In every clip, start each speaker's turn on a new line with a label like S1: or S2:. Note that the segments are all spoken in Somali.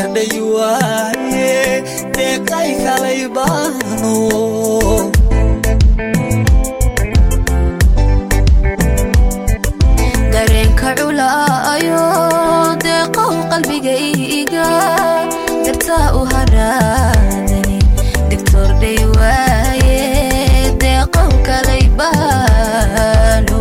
S1: yardhay waaye deeqay kalay baano
S2: dareenka culaayo deeqow qalbigayga dartaa u haraadani digtor dhay waaye deeqow kalay baano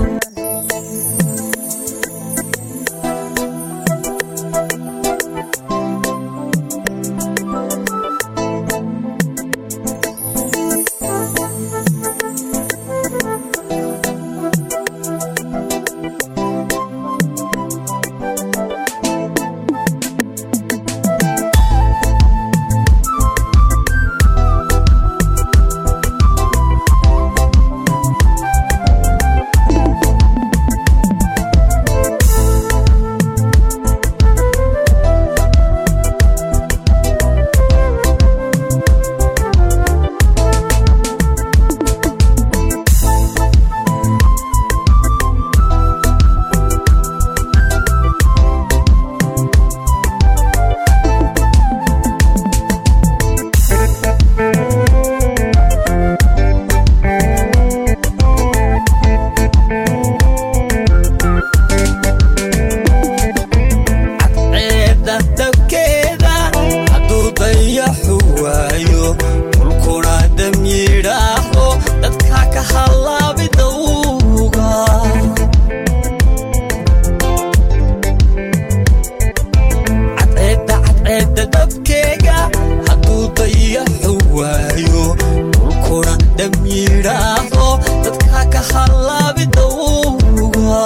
S1: cadceedda dabkeeda hadduu dayaxu waayo dhulkuna damyidhaaho dadka ka hallaabi dawga cadceedda cadceedda dabkeega hadduu dayaxu waayo dhulkuna damyidhaaho dadka ka hallaabi dawga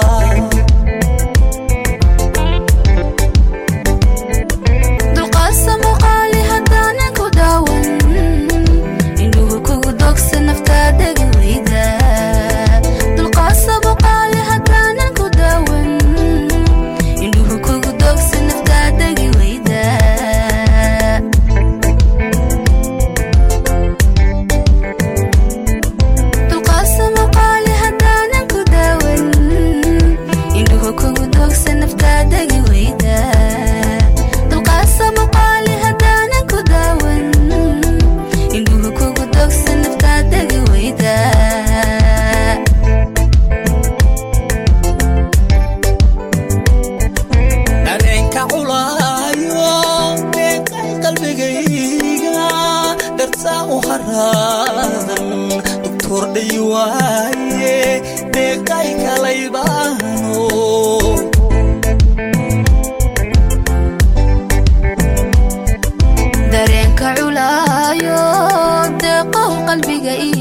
S2: dulqaasa muuqaali haddaanan ku daawan indhuhu kugu dogsa naftaa degi weyda dulqaasa muuqaali haddaanan ku daawan indhuhu kugu dogsa naftaa degi weyda dulqaasa muuqaali haddaanan ku daawan indhuhu kugu dogsa naftaa degi weyda dulqaasa muuqaali haddaanan ku daawan indhuhu kugu dogsa naftaa degi weyda
S1: dareenka culaayo deeqay qalbigayga dartaa u haraadan doktor dhay waaye deeqay kalay baano
S2: dareenka culaayo deeqow qalbiga